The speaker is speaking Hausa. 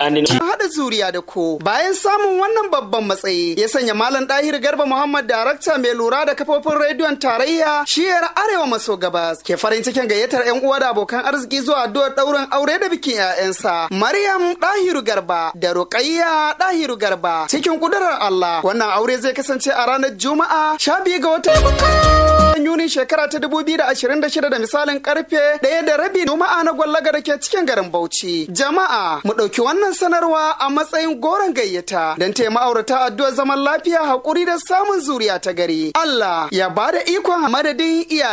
tsakanin haɗa zuriya da ko bayan samun wannan babban matsayi ya sanya malam ɗahir garba muhammad darakta mai lura da kafofin rediyon tarayya shiyar arewa maso gabas ke farin cikin gayyatar yan uwa da abokan arziki zuwa addu'ar ɗaurin aure da bikin 'ya'yansa maryam ɗahiru garba da ruqayya ɗahiru garba cikin kudurar allah wannan aure zai kasance a ranar juma'a sha biyu ga watan yuni shekara ta dubu biyu da ashirin da shida da misalin karfe ɗaya da rabi juma'a na gwallaga da ke cikin garin bauchi jama'a mu ɗauki wannan sanarwa a matsayin goron gayyata don taya ma'aurata addu'ar zaman lafiya haƙuri da samun zuriya ta gari Allah ya ba da ikon madadin iyaye